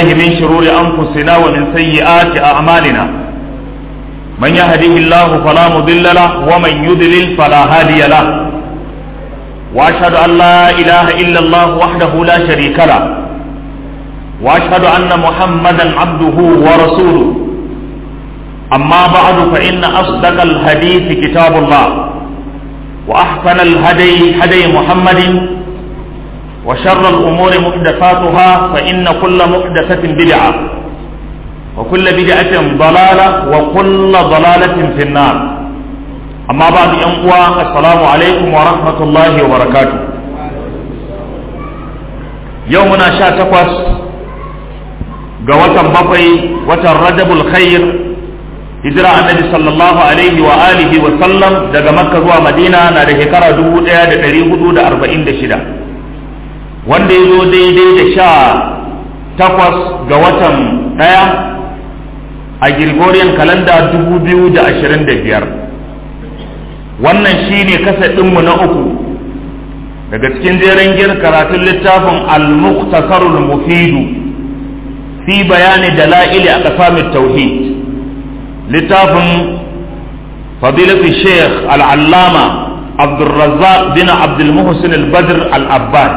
بالله من شرور أنفسنا ومن سيئات أعمالنا من يهده الله فلا مضل له ومن يضلل فلا هادي له وأشهد أن لا إله إلا الله وحده لا شريك له وأشهد أن محمدا عبده ورسوله أما بعد فإن أصدق الحديث كتاب الله وأحسن الهدي هدي محمد وشر الأمور محدثاتها فإن كل محدثة بدعة وكل بدعة ضلالة وكل ضلالة في النار أما بعد أنقوى السلام عليكم ورحمة الله وبركاته يومنا شا تقوس قوة بطي وتر رجب الخير hijira annabi sallallahu alaihi wa alihi wa sallam daga makka zuwa madina na da shekara 1446 wanda ya zo daidai da sha takwas ga watan daya a gregorian kalanda 2025 wannan shine kasadinmu na uku daga cikin jeren gir karatun littafin al-muqtasarul mufidu fi bayani dala'ili a ƙasamin tauhid littafin fadilatu sheikh al'allama abdulrazzaq bin abdulmuhsin al-badr al-abbad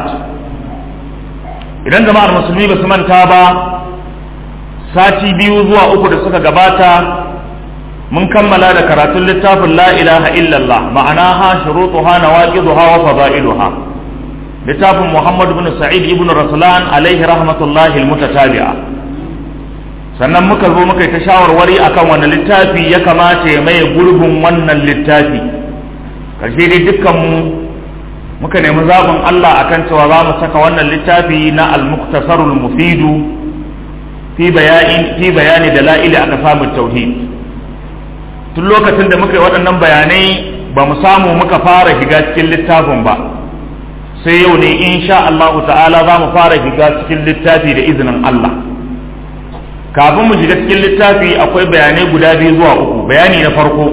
idan jama'ar musulmi ba su manta ba sati biyu zuwa uku da suka gabata mun kammala da karatun littafin la ilaha illallah ma'anaha shurutuha nawaqiduha wa fadailuha littafin muhammad bin sa'id ibn raslan alaihi rahmatullahi al-mutatabi'a sannan muka zo muka yi ta shawarwari akan wani littafi ya kamata ya maye gurbin wannan littafi karshe dai dukkanmu muka nemi zaɓin Allah akan cewa za mu saka wannan littafi na al-muktasarul mufidu fi bayani fi bayani dala'ili aka samu tauhid tun lokacin da muka yi waɗannan bayanai ba mu samu muka fara shiga cikin littafin ba sai yau ne insha Allah ta'ala za mu fara shiga cikin littafi da izinin Allah kafin mu shiga cikin littafi akwai bayanai guda biyu zuwa uku bayani na farko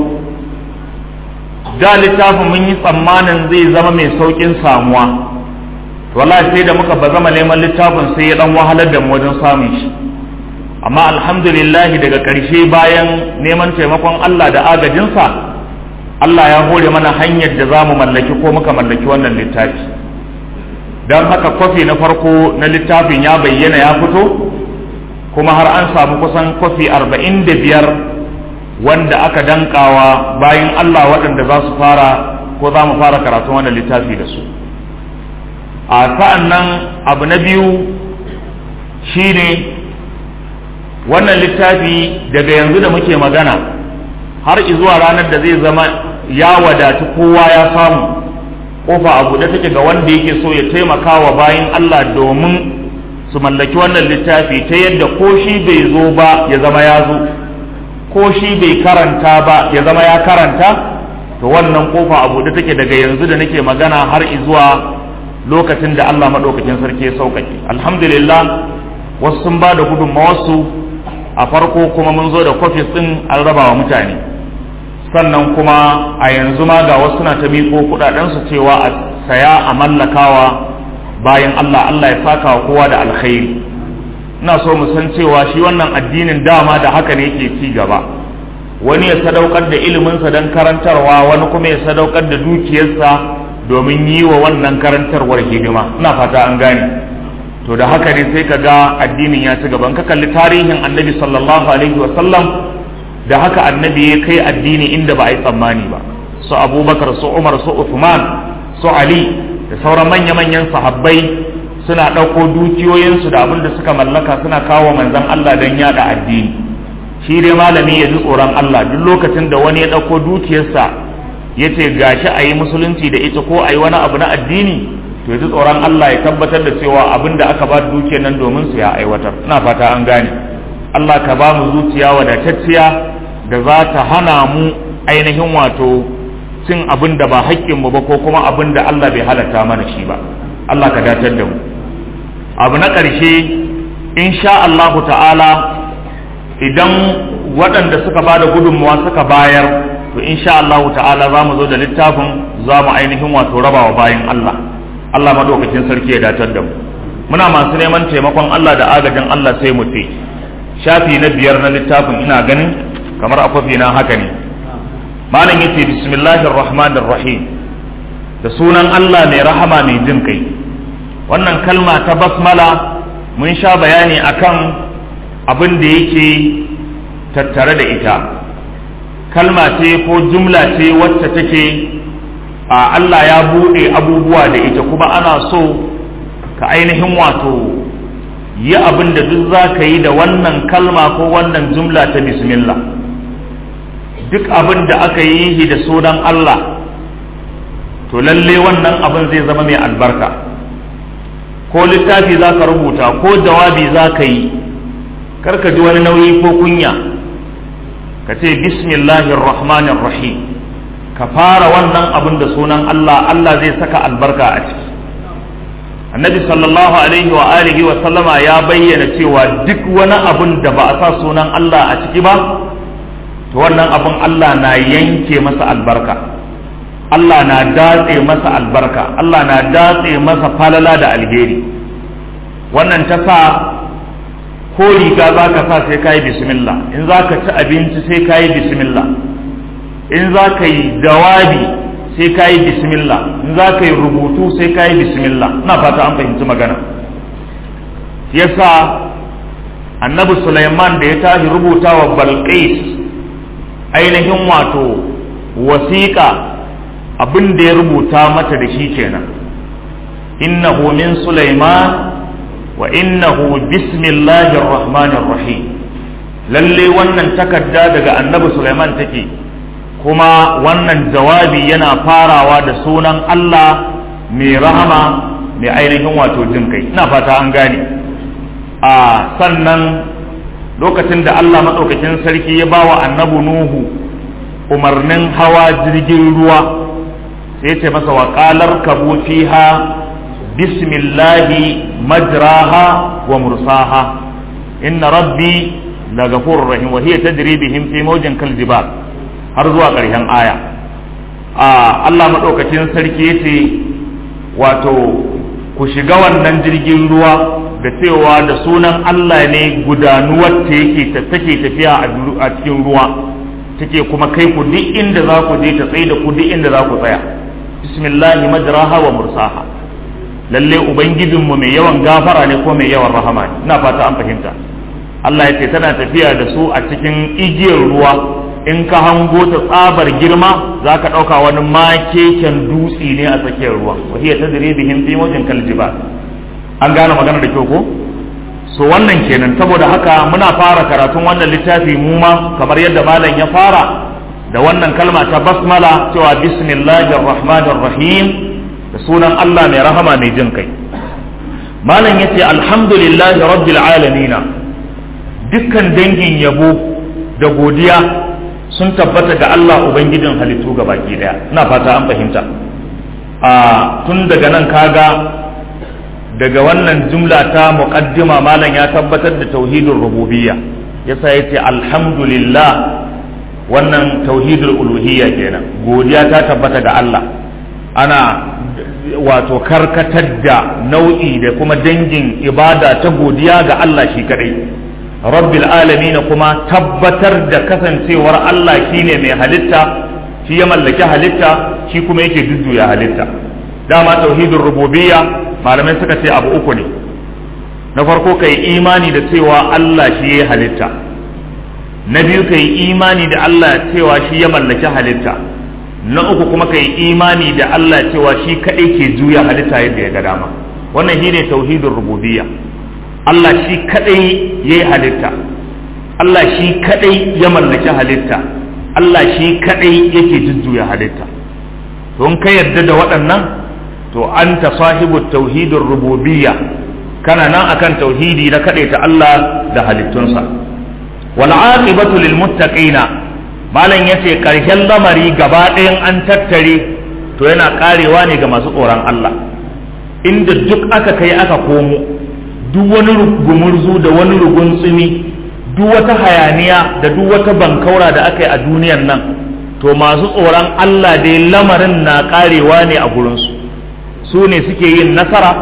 da littafin mun yi tsammanin zai zama mai saukin samuwa wallahi sai da muka ba zama neman littafin sai ya dan wahalar da mu wajen samun shi amma alhamdulillah daga ƙarshe bayan neman taimakon Allah da agajinsa Allah ya hore mana hanyar da za mu mallaki ko muka mallaki wannan littafi don haka kwafi na farko na littafin ya bayyana ya fito kuma har an samu kusan kwafi arba'in da biyar wanda aka dankawa bayan Allah waɗanda za su fara ko za mu fara karatun wannan littafi da su a sa'an nan abu na biyu shine wannan littafi daga yanzu da muke magana har zuwa ranar da zai zama ya wadatu kowa ya samu kofa a buɗe take ga wanda yake so ya taimaka wa bayan Allah domin su mallaki wannan littafi ta yadda ko shi bai zo ba ya zama ya zo ko shi bai karanta ba ya zama ya karanta to wannan kofa a buɗe take daga yanzu da nake magana har zuwa lokacin da Allah maɗaukakin sarki ya sauƙaƙe alhamdulillah wasu sun ba da gudunmawarsu a farko kuma mun zo da kwafis ɗin an raba wa mutane sannan kuma a yanzu ma ga wasu na ta miƙo kuɗaɗensu cewa a saya a mallakawa bayan Allah Allah ya saka wa kowa da alkhairi ina so mu san cewa shi wannan addinin dama da haka ne yake ci gaba wani ya sadaukar da iliminsa don karantarwa wani kuma ya sadaukar da dukiyarsa domin yi wa wannan karantarwar hidima ina fata an gane to da haka ne sai ka ga addinin ya ci gaba ka kalli tarihin annabi sallallahu alaihi wa sallam da haka annabi ya kai addini inda ba a yi tsammani ba su abubakar su umar su uthman su ali da sauran manya-manyan sahabbai suna ɗauko dukiyoyinsu da abin da suka mallaka suna kawo manzan Allah don yada addini shi dai malami ya ji tsoron Allah duk lokacin da wani ya ɗauko dukiyarsa ya ce gashi a yi musulunci da ita ko a yi wani abu na addini to ya ji tsoron Allah ya tabbatar da cewa abin da aka ba dukiyar nan domin su ya aiwatar ina fata an gane Allah ka ba mu zuciya wadatacciya da za ta hana mu ainihin wato cin abin da ba haƙƙinmu ba ko kuma abin da Allah bai halatta mana shi ba Allah ka datar da mu abu na ƙarshe insha Allahu ta'ala idan waɗanda suka ba da gudunmuwa suka bayar to insha Allahu ta'ala za mu zo da littafin za mu ainihin wato rabawa bayan Allah Allah madaukakin sarki ya datar da mu muna masu neman taimakon Allah da agajin Allah sai mu ce shafi na biyar na littafin ina ganin kamar akwafi na haka ne malam yace bismillahir rahmanir rahim da sunan Allah mai rahama mai jin kai wannan kalma ta basmala mun sha bayani akan abin da yake tattare da ita kalma ce ko jumla ce wacce take a Allah ya buɗe abubuwa da ita kuma ana so ka ainihin wato yi abin da duk za ka yi da wannan kalma ko wannan jumla ta bismillah duk abin da aka yi shi da sunan Allah to lalle wannan abin zai zama mai albarka ko littafi za ka rubuta ko jawabi za ka yi karka ji wani nauyi ko kunya ka ce bismillahir rahmanir rahim ka fara wannan abin da sunan Allah Allah zai saka albarka a ciki annabi sallallahu alaihi wa alihi wa sallama ya bayyana cewa duk wani abin da ba a sa sunan Allah a ciki ba to wannan abin Allah na yanke masa albarka Allah na datse masa albarka Allah na datse masa falala da alheri wannan ta sa ko riga za ka sa sai ka yi bismillah in za ka ci abinci sai ka yi bismillah in za ka yi jawabi sai ka yi bismillah in za ka yi rubutu sai ka yi bismillah na fata an fahimci magana yasa annabi Sulaiman da ya tashi rubuta wa Balqis ainihin wato wasiƙa abin da ya rubuta mata da shi kenan innahu min Sulaiman wa innahu bismillahir rahmanir rahim lalle wannan takarda daga annabi Sulaiman take kuma wannan jawabi yana farawa da sunan Allah mai rahama mai ainihin wato jin kai ina fata an gane a sannan lokacin da Allah maɗaukakin sarki ya ba wa annabi Nuhu umarnin hawa jirgin ruwa sai ya ce masa wa qalar kabu fiha bismillahi majraha wa mursaha inna rabbi la ghafurur rahim wa hiya tajri bihim fi mawjin kal jibal har zuwa ƙarshen aya a Allah maɗaukacin sarki ya ce wato ku shiga wannan jirgin ruwa da cewa da sunan Allah ne gudanuwar ta yake take tafiya a cikin ruwa take kuma kai ku duk inda za ku je ta tsaye da ku duk inda za ku tsaya bismillahi majraha wa mursaha lalle ubangijinmu mai yawan gafara ne ko mai yawan rahama ne ina fata an fahimta Allah ya ce tana tafiya da su a cikin igiyar ruwa in ka hango ta tsabar girma za ka ɗauka wani makeken dutse ne a tsakiyar ruwa wahiyar ta dire bihin tsimojin kaljiba an gane magana da kyau ko so wannan kenan saboda haka muna fara karatun wannan littafi mu ma kamar yadda malam ya fara da wannan kalma ta basmala cewa bismillahir rahmanir rahim da sunan Allah mai rahama mai jin kai malam yace alhamdulillahi rabbil alamin dukkan dangin yabo da godiya sun tabbata ga Allah Ubangijin halittu ga baki daya ina fata an fahimta a tun daga nan kaga daga wannan jumla ta muqaddima malam ya tabbatar da tauhidul rububiyya yasa yace alhamdulillah wannan tauhidul uluhiyya kenan godiya ta tabbata ga Allah ana wato karkatar da nau'i da kuma dangin ibada ta godiya ga Allah shi kadai rabbil alamin kuma tabbatar da kasancewar Allah shine mai halitta shi ya mallaki halitta shi kuma yake jujjuya halitta dama tauhidin rububiyya malamai suka ce abu uku ne na farko kai imani da cewa Allah shi ya halitta na biyu kai imani da Allah cewa shi ya mallaki halitta na uku kuma kai imani da Allah cewa shi kadai ke juya halitta yadda ya ga dama wannan shine tauhidin rububiyya Allah shi kadai ya yi halitta Allah shi kadai ya mallaki halitta Allah shi kadai yake jujjuya halitta to in ka yarda da waɗannan to an ta sahibu tauhidin rububiyya kana nan akan tauhidi na ta Allah da halittunsa wal aqibatu lil muttaqina malam yace karshen lamari gaba ɗayan an tattare to yana karewa ne ga masu tsoron Allah inda duk aka kai aka komo duk wani gumurzu da wani rugun tsumi duk wata hayaniya da duk wata bankaura da aka yi a duniyan nan to masu tsoron Allah dai lamarin na karewa ne a gurinsu su ne suke yin nasara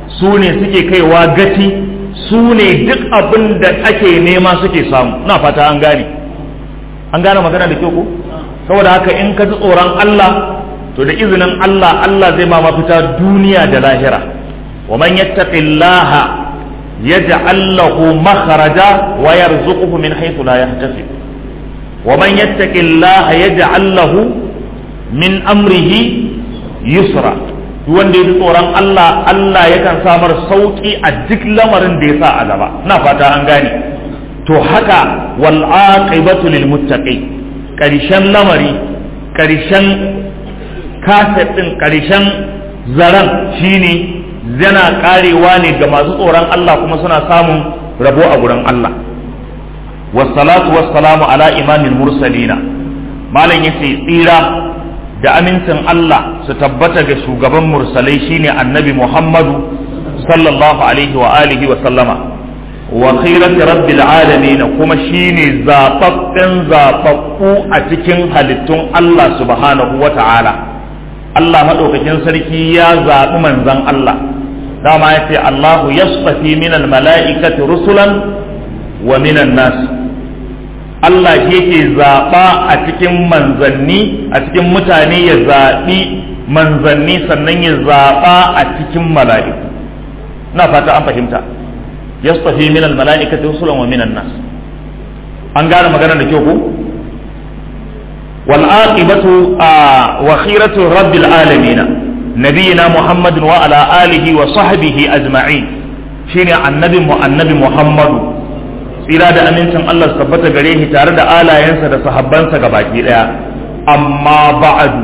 su ne suke kaiwa gaci su ne duk abin da ake nema suke samu na fata an gane an gane magana da kyau ko saboda haka in ka ji tsoron Allah to da izinin Allah Allah zai ma mafita duniya da lahira wa man yattaqillaha yaj'al lahu makhraja wa yarzuquhu min haythu la yahtasib wa man yattaqillaha yaj'al lahu min amrihi yusra wanda ya ji tsoron Allah Allah yakan samar sauki a duk lamarin da ya sa a gaba na fata an gane to haka wal aqibatu lil muttaqin karshen lamari karshen kaset din karshen zaran shine yana karewa ne ga masu tsoron Allah kuma suna samun rabo a gurin Allah wassalatu wassalamu ala imamil mursalina malam yace tsira da amincin Allah su tabbata ga shugaban mursalai shine annabi Muhammadu sallallahu alaihi wa alihi wa sallama wa khairati rabbil alamin kuma shine zababben zababbu a cikin halittun Allah subhanahu wa ta'ala Allah madaukakin sarki ya zaɓi manzon Allah dama ya ce Allahu yasfafi minal mala'ikati rusulan wa minan nas Allah shi yake zaɓa a cikin manzanni a cikin mutane ya zaɓi manzanni sannan ya zaɓa a cikin mala'iku na fata an fahimta yastafi min almala'ikati rusulan wa minan nas an gane magana da kyau ko wal aqibatu wa khiratu rabbil alamin nabiyina muhammadin wa ala alihi wa sahbihi ajma'in shine annabi mu annabi muhammadu tsira da amincin Allah su tabbata gare shi tare da alayensa da sahabbansa ga baki daya amma ba'adu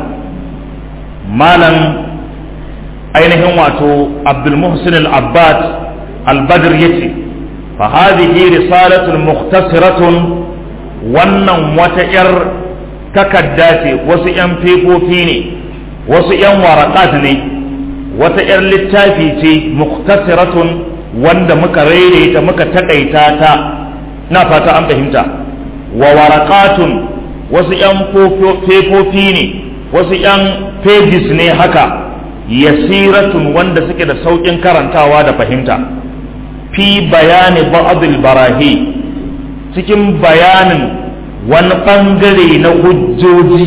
malam ainihin wato abdul muhsin al-abbad al-badr yace fa hadhihi risalatun mukhtasaratun wannan wata yar takadda ce wasu yan fefofi ne wasu yan waraqat ne wata yar littafi ce mukhtasaratun wanda muka rere ta muka takaita ta na fata an fahimta wa warakatun wasu ‘yan fefofi ne wasu ‘yan pages ne haka yasiratun wanda suke da sauƙin karantawa da fahimta fi bayani ba'adul barahi cikin bayanin wani ɓangare na hujjoji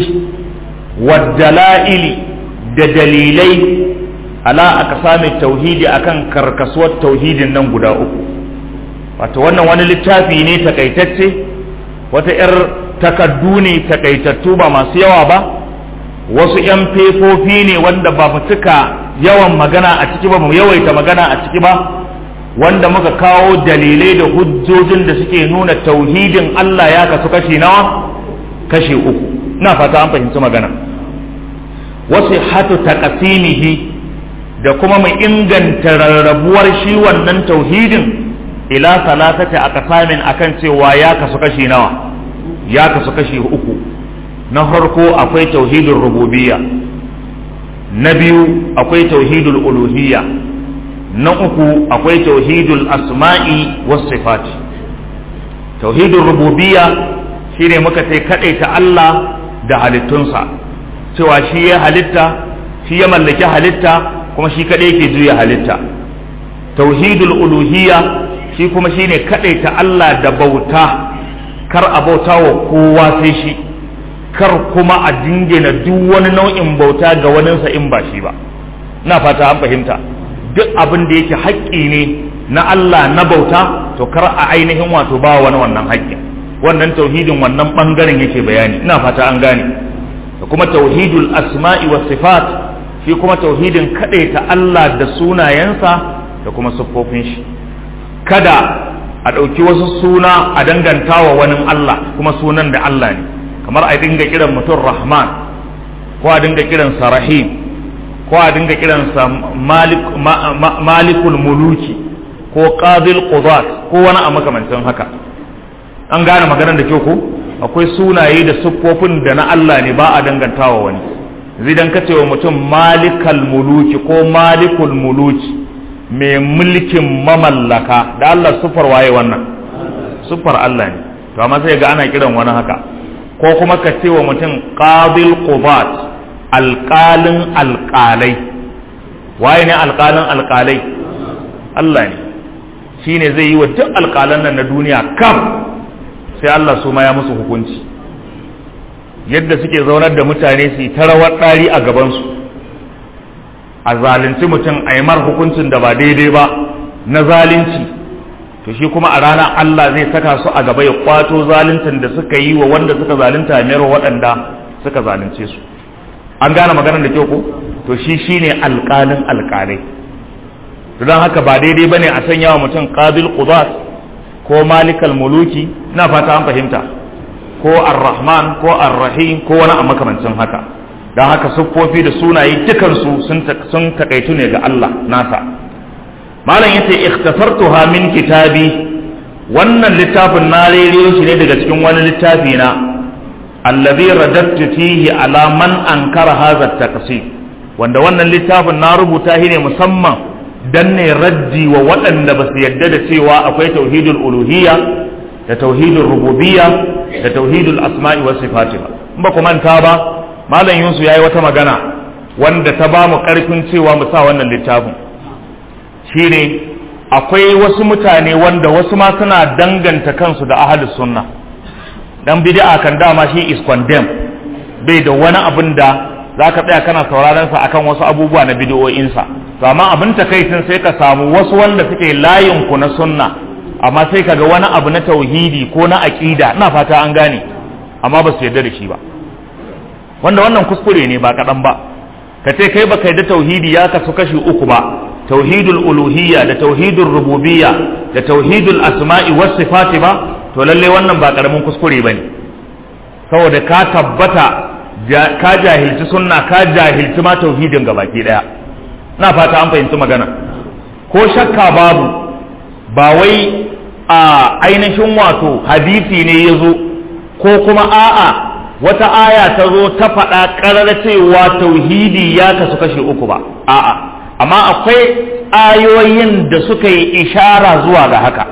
waddala'ili da dalilai ala aka sami tauhidi akan karkasuwar tauhidin nan guda uku wato wannan wani littafi ne takaitacce wata 'yar takaddu ne takaitattu ba masu yawa ba wasu 'yan fefofi ne wanda ba mu cika yawan magana a ciki ba mu yawaita magana a ciki ba wanda muka kawo dalilai da hujjojin da suke nuna tauhidin Allah ya kasu kashi nawa kashi uku ina fata an fahimci magana wasu hatu taqasimihi da kuma mu inganta rarrabuwar shi wannan tauhidin ila salatati aqsamin akan cewa ya kasu kashi nawa ya kasu kashi uku na farko akwai tauhidul rububiyya na biyu akwai tauhidul uluhiyya na uku akwai tauhidul asma'i was sifat tauhidul rububiyya shine muka ce kadaita Allah da halittunsa cewa shi ya halitta shi ya mallaki halitta kuma shi kadai yake juya halitta tauhidul uluhiyya shi kuma shine kadaita Allah da bauta kar a bauta wa kowa sai shi kar kuma a dingina duk wani nau'in bauta ga waninsa in ba shi ba na fata an fahimta duk abin da yake haƙƙi ne na Allah na bauta to kar a ainihin wato ba wani wannan haƙƙin wannan tauhidin wannan bangaren yake bayani ina fata an gane da kuma tauhidul asma'i was sifat shi kuma tauhidin kadaita Allah da sunayensa da kuma siffofin shi kada a ɗauki wasu suna a danganta wa wani Allah kuma sunan da Allah ne kamar a dinga kiran mutum rahman ko a dinga kiransa rahim ko a dinga kiransa malikul muluki ko qadil qudat ko wani a makamancin haka an gane maganar da kyau ko akwai sunaye da siffofin da na Allah ne ba a dangantawa wani zidan ka wa mutum malikal muluki ko malikul muluki mai mulkin mamallaka da Allah siffar waye wannan siffar Allah ne to amma sai ga ana kiran wani haka ko kuma ka ce wa mutum qabil qubat alqalin alqalai waye ne alqalin alqalai Allah ne shine zai yi wa duk alƙalan nan na duniya kaf sai Allah su ma ya musu hukunci yadda suke zaunar da mutane su yi ta rawar ɗari a gabansu a zalunci mutum a yi mar hukuncin da ba daidai ba na zalunci to shi kuma a ranar Allah zai saka su a gaba ya kwato zaluncin da suka yi wa wanda suka zalunta mayar waɗanda suka zalunce su an gane maganar da kyau ko to shi shine alƙalin alƙalai don haka ba daidai bane a sanya wa mutum qabil qudat ko malikal muluki ina fata an fahimta ko ar-rahman ko ar-rahim ko wani a makamancin haka don haka siffofi da sunaye dukansu sun takaitu ne ga Allah nasa malam yace ikhtasartuha min kitabi wannan littafin na rere shi ne daga cikin wani littafi na allazi radattu fihi ala man ankara hadha at wanda wannan littafin na rubuta shi ne musamman dan ne raddi wa waɗanda ba su yadda da cewa akwai tauhidul uluhiyya da tauhidul rububiyya da tauhidul asma'i was sifati ba in ba ku manta ba malam yusuf yayi wata magana wanda ta ba mu karfin cewa mu sa wannan littafin shine akwai wasu mutane wanda wasu ma suna danganta kansu da ahlus sunna dan bid'a kan dama shi is condemned bai da wani abin da zaka tsaya kana sauraron sa akan wasu abubuwa na bid'o'insa to amma abin takaitin sai ka samu wasu wanda suke layin ku na sunna amma sai kaga wani abu na tauhidi ko na aqida ina fata an gane amma ba su yarda da shi ba wanda wannan kuskure ne ba kaɗan ba ka ce kai baka yarda tauhidi ya kasu kashi uku ba tauhidul uluhiyya da tauhidul rububiyya da tauhidul asma'i was sifati ba to lalle wannan ba karamin kuskure bane saboda ka tabbata ka jahilci sunna ka jahilci ma tauhidin gabaki daya na fata an fahimci magana ko shakka babu ba wai a ainihin wato hadisi ne ya zo ko kuma a'a wata aya ta zo ta faɗa ƙarar cewa tauhidi ya kasu kashe uku ba a'a amma akwai ayoyin da suka yi ishara zuwa ga haka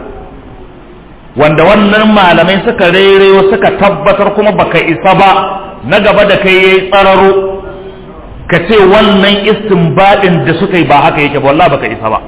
wanda wannan malamai suka rerewa suka tabbatar kuma baka isa ba na gaba da kai yayi tsararo ka ce wannan istinbadin da suka yi ba haka yake ba wallahi baka isa ba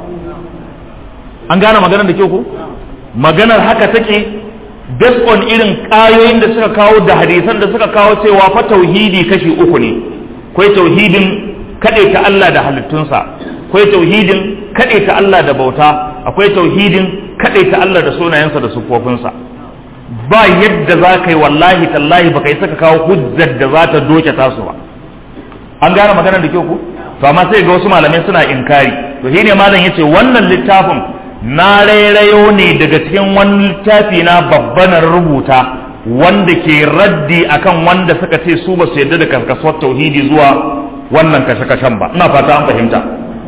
an gane maganar da ke ku maganar haka take based on irin ƙayoyin da suka kawo da hadisan da suka kawo cewa fa tauhidi kashi uku ne akwai tauhidin ta Allah da halittunsa akwai tauhidin ta Allah da bauta akwai tauhidin ta Allah da sunayensa da sufofinsa ba yadda za ka yi wallahi tallahi baka yi saka kawo hujjar da za ta doke tasu ba an gane maganar da kyau ku to amma sai ga wasu malamai suna inkari to shine malam yace wannan littafin na rairayo ne daga cikin wani littafi na babban rubuta wanda ke raddi akan wanda suka ce su ba su yarda da karkasuwar tauhidi zuwa wannan kashe-kashen ba ina fata an fahimta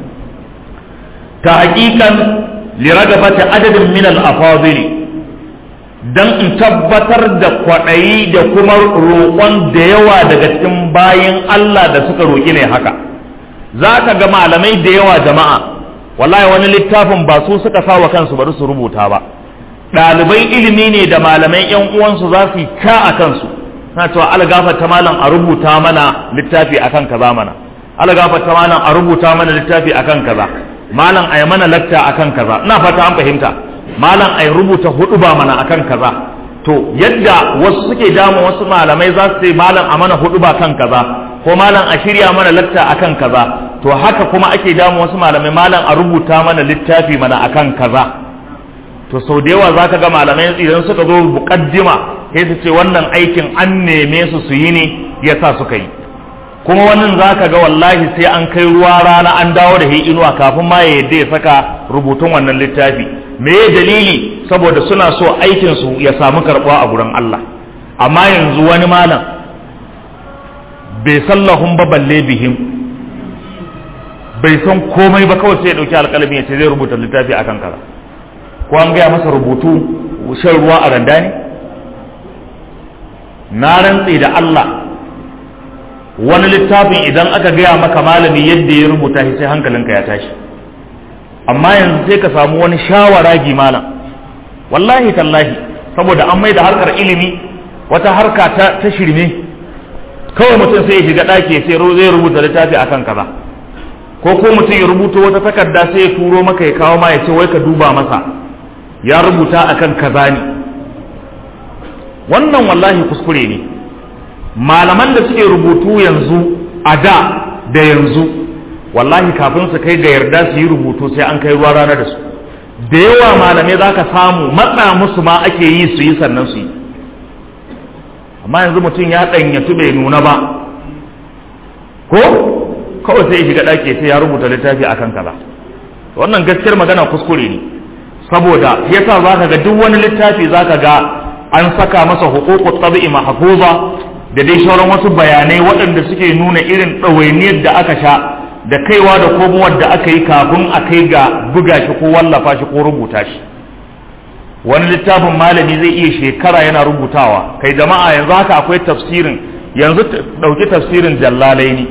ta hakikan liragabata adadin min al-afadili dan in tabbatar da kwaɗayi da kuma roƙon da yawa daga cikin bayin Allah da suka roƙi ne haka za ka ga malamai da yawa jama'a wallahi wani littafin ba su suka sa wa kansu bari su rubuta ba ɗalibai ilimi ne da malamai yan uwansu za su yi ka a kansu na cewa algafa ta malam a rubuta mana littafi akan kaza mana algafa ta malam a rubuta mana littafi akan kaza malam a yi mana lakta akan kaza ina fata an fahimta malam a rubuta hudu ba mana akan kaza to yadda wasu suke damu wasu malamai za su ce malam a mana hudu ba kan kaza ko malam a shirya mana lakta akan kaza to haka kuma ake damu wasu malamai malam a rubuta mana littafi mana akan kaza to sau da yawa zaka ga malamai idan suka zo muqaddima sai su ce wannan aikin an neme su su yi ne yasa suka yi kuma wannan zaka ga wallahi sai an kai ruwa rana an dawo da hi inuwa kafin ma ya yadda ya saka rubutun wannan littafi me ya dalili saboda suna so aikin su ya samu karɓuwa a gurin Allah amma yanzu wani malam bai sallahun ba balle bihim bai san komai ba kawai sai ya dauki alƙalami ya ce zai rubuta littafi akan kaza ko an gaya masa rubutu shan ruwa a randa ne na rantse da Allah wani littafin idan aka gaya maka malami yadda ya rubuta shi sai hankalinka ya tashi amma yanzu sai ka samu wani shawaragi malam wallahi tallahi saboda an mai da harkar ilimi wata harka ta, ta shirme kawai mutum sai ya shiga ɗaki sai zai rubuta littafi akan kaza ko ko mutum ya rubuto wata takarda sai ya turo maka ya kawo ma ya ce wai ka duba masa ya rubuta akan kaza ne wannan wallahi kuskure ne malaman da suke rubutu yanzu a da da yanzu wallahi kafin su kai ga yarda su yi rubutu sai an kai ruwa rana da su da yawa malamai za ka samu matsa musu ma ake yi su yi sannan su yi amma yanzu mutum ya ɗanyatu bai nuna ba ko kawai sai ya shiga ɗaki sai ya rubuta littafi akan kaza wannan gaskiyar magana kuskure ne saboda yasa za ka ga duk wani littafi za ka ga an saka masa hukukut tabi'i mahfuza da dai sauran wasu bayanai waɗanda suke nuna irin ɗawainiyar da aka sha da kaiwa da komowar da aka yi kafin a kai ga buga shi ko wallafa shi ko rubuta shi wani littafin malami zai iya shekara yana rubutawa kai jama'a yanzu haka akwai tafsirin yanzu ɗauki tafsirin jallalaini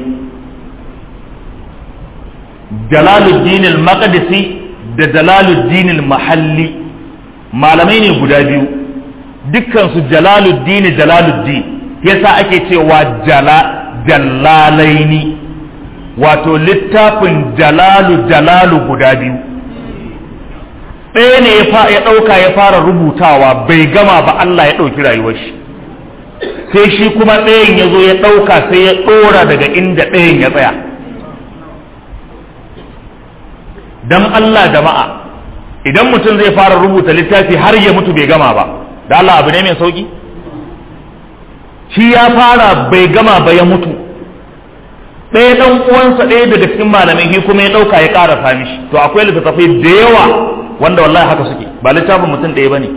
jalaluddin al-maqdisi da jalaluddin al-mahalli malamai ne guda biyu dukkan su jalaluddin jalaluddin yasa ake cewa jala jallalaini wato littafin jalalu jalalu guda biyu ɗaya ne ya ɗauka ya fara rubutawa bai gama ba Allah ya ɗauki rayuwar shi sai shi kuma ɗayan ya zo ya ɗauka sai ya ɗora daga inda ɗayan ya tsaya don Allah jama'a idan mutum zai fara rubuta littafi har ya mutu bai gama ba da Allah abu ne mai sauki shi ya fara bai gama ba ya mutu ɗaya ɗan uwansa ɗaya daga cikin malamai shi kuma ya ɗauka ya ƙara sami shi to akwai littattafai da yawa wanda wallahi haka suke ba littafin mutum ɗaya ba ne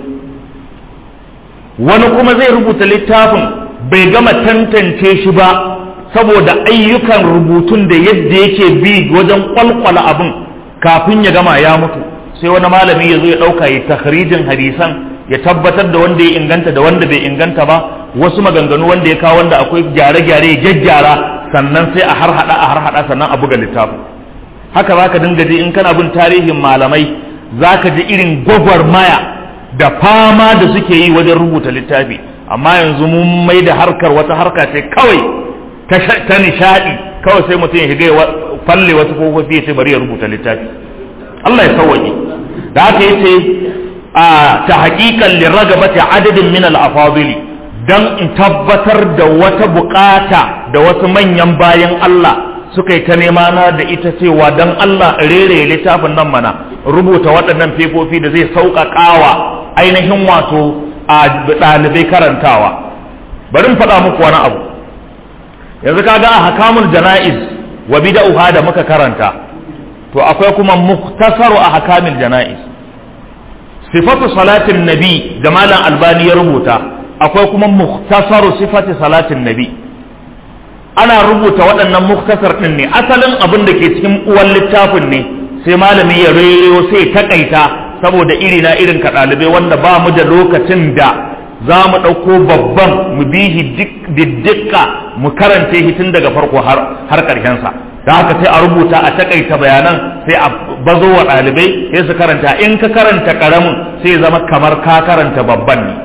wani kuma zai rubuta littafin bai gama tantance shi ba saboda ayyukan rubutun da yadda yake bi wajen kwalkwala abin kafin ya gama ya mutu sai wani malami ya zo ya ɗauka ya takhrijin hadisan ya tabbatar da wanda ya inganta da wanda bai inganta ba wasu maganganu wanda ya kawo wanda akwai gyare-gyare ya gyaggyara sannan sai a har hada a har hada sannan a buga littafin haka za ka dinga ji in kana bin tarihin malamai za ka ji irin gwagwarmaya da fama da suke yi wajen rubuta littafi amma yanzu mun mai da harkar wata harka ce kawai ta nishadi kawai sai mutum ya shiga ya falle wasu kofofi ya ce bari ya rubuta littafi Allah ya sauwaƙe da haka yace a ta haƙiƙan liragabati adadin min al-afadili dan in tabbatar da wata bukata da wasu manyan bayan Allah suka yi ta nema na da ita cewa dan Allah rere littafin nan mana rubuta waɗannan fefofi da zai sauƙaƙawa ainihin wato a ɗalibai karantawa bari in faɗa muku wani abu yanzu kaga a hakamul jana'iz wa bida'uha da muka karanta to akwai kuma muktasaru a hakamil jana'iz sifatu salatin nabi da malam albani ya rubuta akwai kuma muktasaru sifati salatin nabi ana rubuta waɗannan muktasar ɗin ne asalin abin da ke cikin uwan littafin ne sai malami ya reyo sai takaita saboda iri na irin ka ɗalibai wanda ba mu da lokacin da za mu ɗauko babban mu bi shi diddika mu karanta shi tun daga farko har ƙarshensa da haka sai a rubuta a takaita bayanan sai a bazo wa ɗalibai sai su karanta in ka karanta ƙaramin sai zama kamar ka karanta babban ne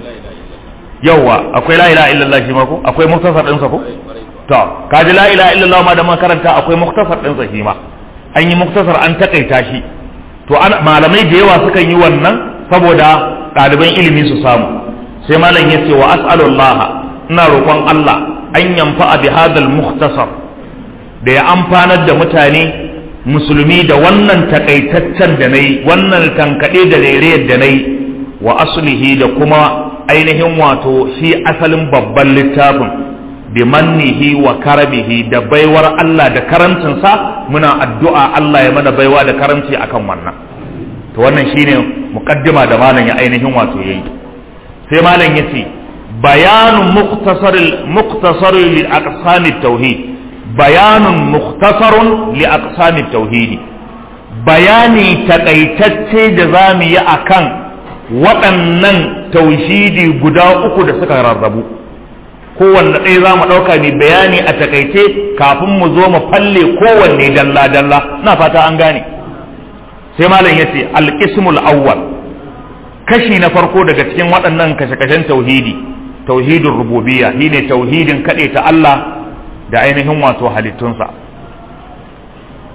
yauwa akwai la ilaha illallah shi ma ko akwai muktasar ɗinsa ko to kaji la ilaha illallah ma da makaranta akwai muktasar ɗinsa shi ma an yi muktasar an takaita shi to malamai da yawa sukan yi wannan saboda ɗaliban ilimi su samu sai malam ya ce wa as'alullah ina roƙon Allah an yanfa bi hadal muktasar da ya amfanar da mutane musulmi da wannan takaitaccen da nayi wannan tankaɗe da rairayar da nayi wa aslihi da kuma ainihin wato shi asalin babban littafin bi mannihi wa karabihi da baiwar Allah da karamcinsa muna addu'a Allah ya mana baiwa da karamci akan wannan to wannan shine muqaddima da malam ya ainihin wato yayi sai malam yace bayanun mukhtasaril mukhtasaril li aqsamit tauhid bayanun mukhtasarun li aqsamit tauhid bayani takaitacce da zamu yi akan waɗannan tauhidi guda uku da suka rarrabu kowanne ɗaya za mu ɗauka mai bayani a takaice kafin mu zo mu falle kowanne dalla-dalla na fata an gane sai malam ya ce alƙismul awwal kashi na farko daga cikin waɗannan kashe-kashen tauhidi tauhidin rububiyya shine tauhidin kaɗe ta Allah da ainihin wato halittunsa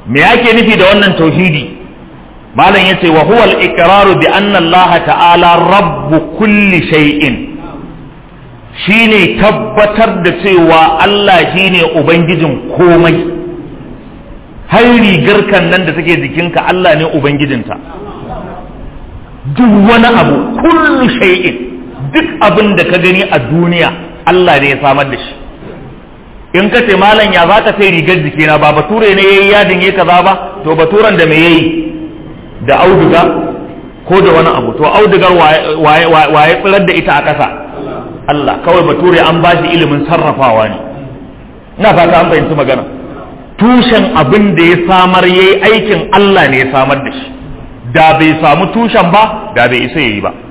me ake nufi da wannan tauhidi malam yace wa huwa al-iqraru bi anna Allah ta'ala rabbu kulli shay'in shine tabbatar da cewa Allah shine ubangijin komai har rigar kan nan da take jikinka Allah ne ubangijinta duk wani abu kullu shay'in duk abin da ka gani a duniya Allah ne ya samar da shi in ka ce malam ya za ka sai rigar jikina ba bature ne yayi yadin yayi kaza ba to baturan da me yayi da auduga ko da wani abu to audugar waye waye tsirar da ita a ƙasa Allah kawai bature an ba shi ilimin sarrafawa ne ina fata an fahimci magana tushen abin da ya samar yayi aikin Allah ne ya samar da shi da bai samu tushen ba da bai isa yayi ba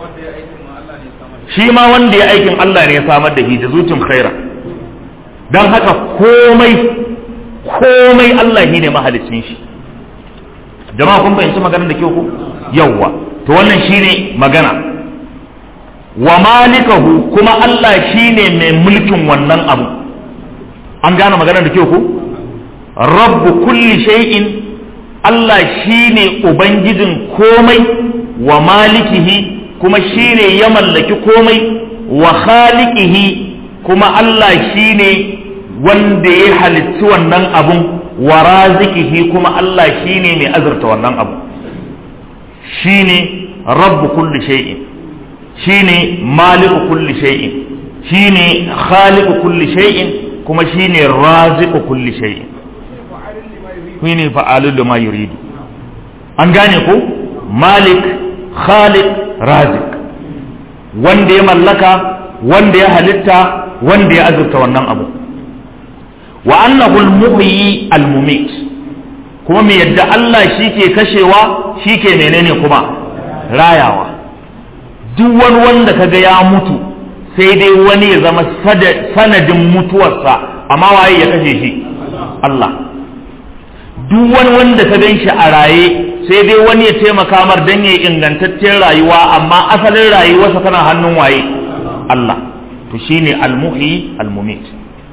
shi ma wanda ya aikin Allah ne ya samar da shi da zucin khaira don haka komai komai Allah ne mahalicin shi jama'a kun fahimci maganar da kyau ko yawwa to wannan shine magana wa malikahu kuma Allah shine mai mulkin wannan abu an gane maganar da kyau ko rabbu kulli shay'in Allah shine ubangijin komai wa malikihi kuma shine ya mallaki komai wa khaliqihi kuma Allah shine wanda ya halitti wannan abun wa razikihi kuma Allah shine mai azurta wannan abu shine rabbu kulli shay'in shine maliku kulli shay'in shine khaliqu kulli shay'in kuma shine raziqu kulli shay'in shine fa'alu lima yuridu an gane ko malik khaliq razik wanda ya mallaka wanda ya halitta wanda ya azurta wannan abu wa annahu al-muhyi al-mumit kuma me yadda Allah shi ke kashewa shi ke menene kuma rayawa duk wani wanda kaga ya mutu sai dai wani ya zama sanadin mutuwarsa amma waye ya kashe shi Allah duk wani wanda ka gan shi a raye sai dai wani ya taimaka mar don ya ingantaccen rayuwa amma asalin rayuwarsa tana hannun waye Allah to shine al-muhyi al-mumit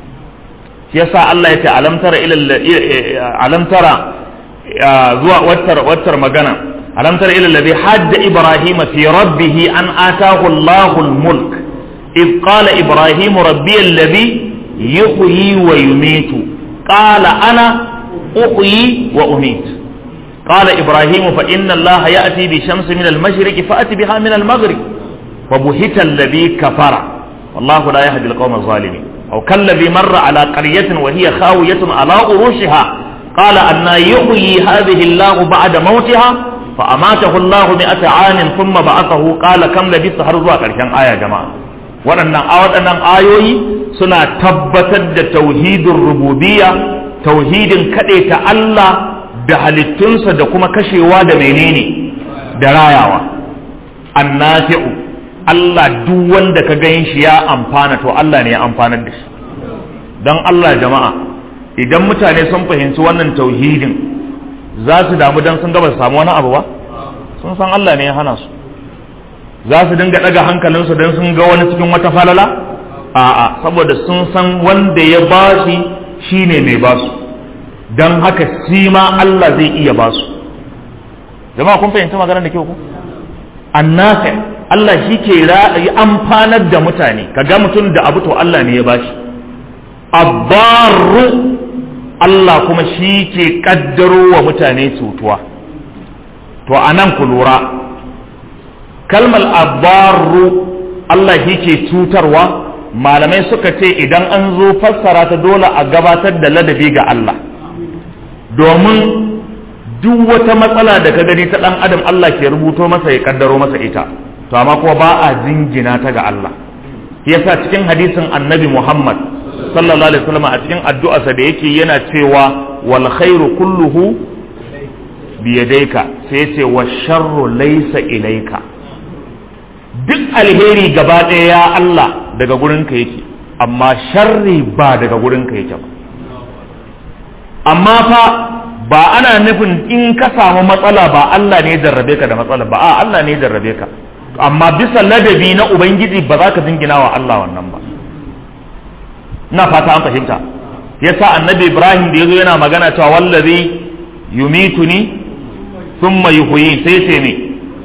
yasa Allah ya ce alam tara ila alam tara zuwa wattar wattar magana alam tara ila alladhi hadda ibrahima fi rabbih an ataahu Allahu al-mulk إذ قال إبراهيم ربي الذي يحيي ويميت قال أنا أحيي وأميت قال إبراهيم فإن الله يأتي بشمس من المشرق فأتي بها من المغرب فبهت الذي كفر والله لا يهدي القوم الظالمين أو كالذي مر على قرية وهي خاوية على عروشها قال أن يحيي هذه الله بعد موتها فأماته الله مئة عام ثم بعثه قال كم لبثت هرزوا كرشان آية جماعة waɗannan waɗannan ayoyi suna tabbatar da tauhidin rububiyya tauhidin kaɗaita Allah da halittunsa da kuma kashewa da menene da rayawa annafi'u Allah duk wanda ka gan shi ya amfana to Allah ne ya amfanar da shi don Allah jama'a idan mutane sun fahimci wannan tauhidin za su damu don sun gaba su samu wani abu ba sun san Allah ne ya hana su za su dinga daga hankalinsu don sun ga wani cikin wata falala a'a saboda sun san wanda ya ba shi shine mai ba su don haka shi ma Allah zai iya ba su jama'a kun fahimci maganar da kyau ku annafi Allah shi ke amfanar da mutane ka ga mutum da abu to Allah ne ya ba shi abbaru Allah kuma shi ke kaddaro wa mutane cutuwa to anan ku lura kalmar abbaru Allah shi ke cutarwa malamai suka ce idan an zo fassara ta dole a gabatar da ladabi ga Allah domin duk wata matsala da ka gani ta ɗan adam Allah ke rubuto masa ya kaddaro masa ita to amma kuma ba a jingina ta ga Allah yasa cikin hadisin annabi Muhammad sallallahu alaihi wasallam a cikin addu'arsa da yake yana cewa wal khairu kulluhu biyadaika sai ce wa sharru laysa ilaika duk alheri gaba ɗaya ya Allah daga gurinka yake amma sharri ba daga gurinka yake ba amma fa ba ana nufin in ka samu matsala ba Allah ne jarrabe ka da matsala ba a Allah ne jarrabe ka amma bisa ladabi na ubangiji ba za ka jingina wa Allah wannan ba na fata an fahimta yasa annabi Ibrahim da yazo yana magana cewa wallazi yumituni thumma yuhyi sai ce ne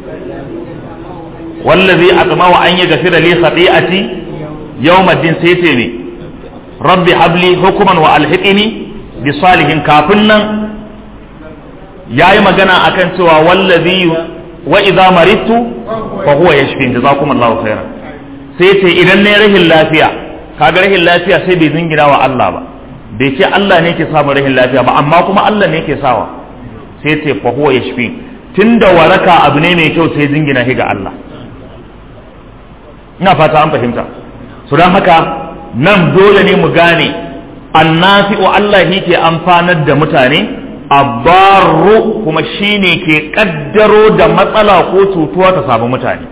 wallazi atma wa an yaghfira li khati'ati yawm ad-din sai ce ne rabbi habli hukman wa alhiqni bi salihin kafin nan yayi magana akan cewa wallazi wa idza maridtu fa huwa yashfin jazakumullahu khairan sai ce idan ne rahin lafiya kaga rahin lafiya sai bai zingina wa Allah ba bai ce Allah ne ke samun rahin lafiya ba amma kuma Allah ne ke sawa sai ce fa huwa yashfi tunda waraka abu ne mai kyau sai zingina shi ga Allah ina fata an fahimta su don haka nan dole ne mu gane annafi'u Allah shi ke amfanar da mutane abbaru kuma shine ke kaddaro da matsala ko cutuwa ta samu mutane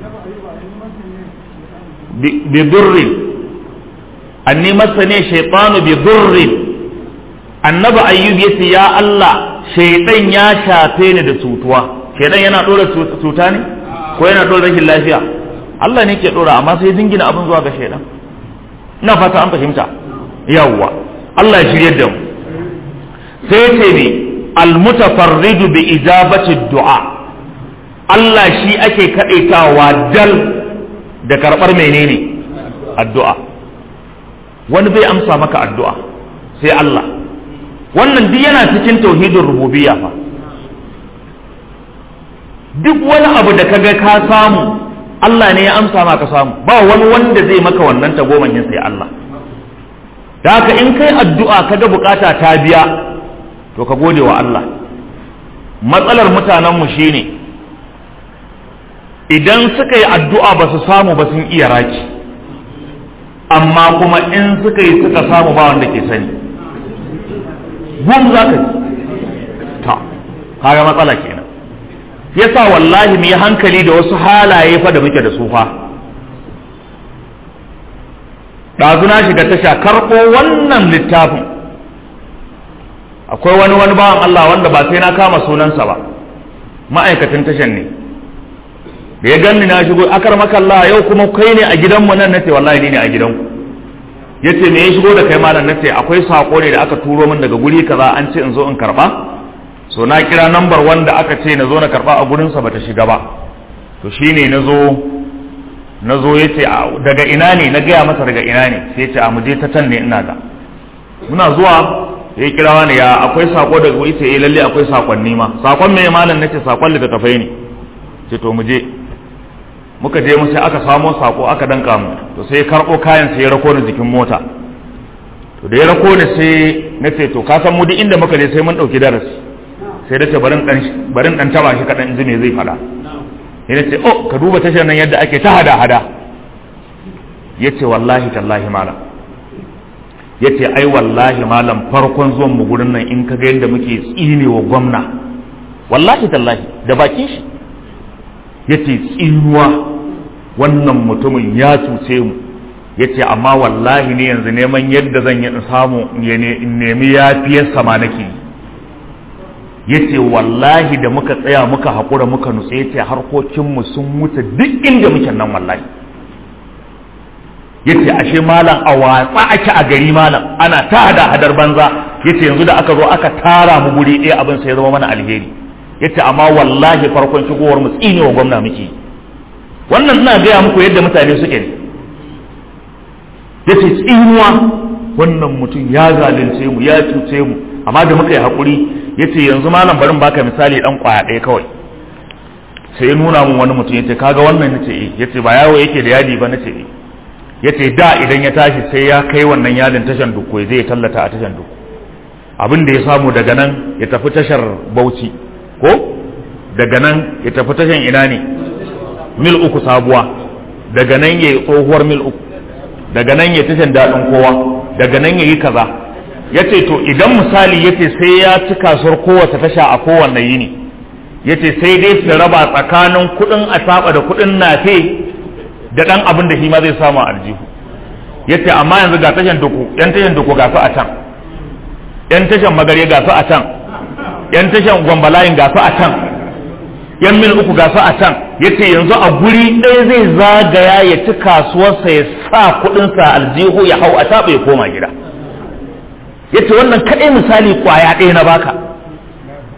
bi durrin anni masane shaytanu bi durrin annabi ayyub yace ya Allah shaytan ya shafe ni da cutuwa shaytan yana dora cuta ne ko yana dora rashin lafiya Allah ne ke dora amma sai dingina abin zuwa ga shaytan ina fata an fahimta yawwa Allah ya shirye da mu sai ce ne almutafarridu bi ijabati du'a Allah shi ake kadaitawa dal da karbar menene addu'a wani bai amsa maka addu'a sai Allah wannan duk yana cikin tauhidin rububiyya fa duk wani abu da kaga ka samu Allah ne ya amsa maka samu ba wani wanda zai maka wannan tagomashin sai Allah da haka in kai addu'a kaga bukata ta biya to ka gode wa Allah matsalar mutanenmu shine idan suka yi addu'a ba su samu ba sun iya raki amma kuma in suka yi suka samu ba wanda ke sani gum za ka ji ta kaga matsala kenan yasa wallahi mu yi hankali da wasu halaye fa da muke da su fa ɗazu na shiga tasha karɓo wannan littafin akwai wani wani bawan Allah wanda ba sai na kama sunansa ba ma'aikatan tashan ne da ya ganni na shigo akar makalla yau kuma kai ne a gidanmu nan nace wallahi ni ne a gidanku yace me ya shigo da kai malam nace akwai sako ne da aka turo min daga guri kaza an ce in zo in karba so na kira nambar wanda aka ce na zo na karba a gurin sa bata shiga ba to shine na zo na zo yace daga ina ne na gaya masa daga ina ne sai ya ce a muje ta can ne ina ga muna zuwa ya kira wani ya akwai sako daga wuri sai lalle akwai sakonni ma sakon me malam nace sakon littattafai ne ce to mu je muka je mu sai aka samo sako aka danka mu to sai ya karbo kayan sai ya rako ni jikin mota to da ya rako ni sai nace to ka san mu duk inda muka je sai mun dauki darasi sai da ce barin dan barin dan taba shi kadan ji me zai fada sai nace oh ka duba tashar nan yadda ake ta hada hada yace wallahi tallahi malam ya ce ai wallahi malam farkon zuwan mu gurin nan in ka ga yadda muke tsine wa gwamna wallahi tallahi da bakin shi ya ce tsinuwa wannan mutumin ya cuce mu ya ce amma wallahi ne yanzu neman yadda zan yi in samu in nemi yafiyar sama nake ya ce wallahi da muka tsaya muka haƙura muka nutse ya ce harkokinmu sun wuce duk inda muke nan wallahi yace ashe malam a watsa ake a gari malam ana ta hada hadar banza yace yanzu da aka zo aka tara mu guri ɗaya abin sai ya zama mana alheri yace amma wallahi farkon shigowar mu tsine wa gwamna muke wannan ina gaya muku yadda mutane suke ne yace tsinuwa wannan mutum ya zalunce mu ya cuce mu amma da muka yi hakuri yace yanzu malam barin baka misali dan kwaya ɗaya kawai sai ya nuna mun wani mutum yace kaga wannan nace eh yace ba yawo yake da yadi ba nace eh yace da idan ya tashi sai ya kai wannan yadin tashan dukko zai tallata a tashan dukko abin da ya samu daga nan ya tafi tashar Bauchi ko daga nan ya tafi tashan ina ne mil uku sabuwa daga nan ya yi tsohuwar mil uku daga nan ya tashan daɗin kowa daga nan ya yi kaza ya ce to idan misali ya ce sai ya ci kasuwar kowace tasha a kowanne yini ya ce sai dai su raba tsakanin kuɗin a da kuɗin nafe da ɗan abin da shi ma zai samu a aljihu ya ce amma yanzu ga tashan duku yan tashan duku ga su a can yan tashan magare ga su a can yan tashan gwambalayin ga su a can yan mil uku ga su a can ya ce yanzu a guri ɗaya zai zagaya ya ci kasuwarsa ya sa kuɗinsa aljihu ya hau a taɓa ya koma gida ya ce wannan kaɗai misali ƙwaya ɗaya na baka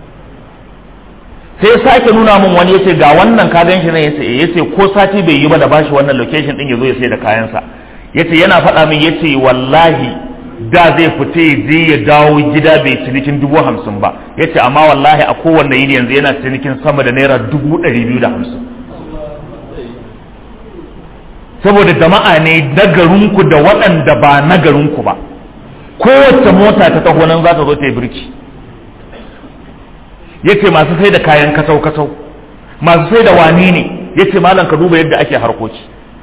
sai ya sake nuna min wani yace ga wannan ka gan shi ne yace yace ko sati bai yi ba da bashi wannan location din yazo ya sai da kayansa yace yana faɗa min yace wallahi da zai fita ya je ya dawo gida bai cinikin dubu hamsin ba yace amma wallahi a kowanne yini yanzu yana cinikin sama da naira dubu ɗari biyu da hamsin saboda jama'a ne na garinku da waɗanda ba na garinku ba kowace mota ta taho nan za ta zo ta yi birki yace masu sai da kayan kasau kasau masu sai da wani ne yace malam ka duba yadda ake harkoki